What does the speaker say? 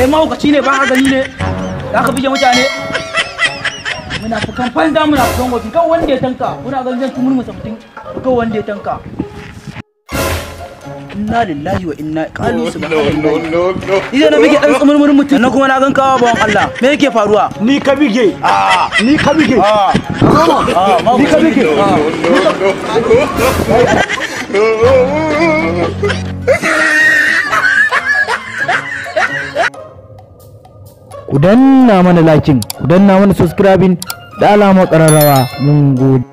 kai mahaukaci ne ba ka gani ne za ka bige mutane muna fukan fanza muna fukan wasu kan wanda ya tanka muna ganin zan tumur musa mutum kan wanda ya tanka inna lillahi wa inna qalu subhanallahi idan na bige dan tsumurmurin mutum na kuma na gan kawo bawan Allah me yake faruwa ni ka bige ni ka bige ni ka bige ku danna mana lakin ku danna mana subscribing da alamar ƙararrawa mun gode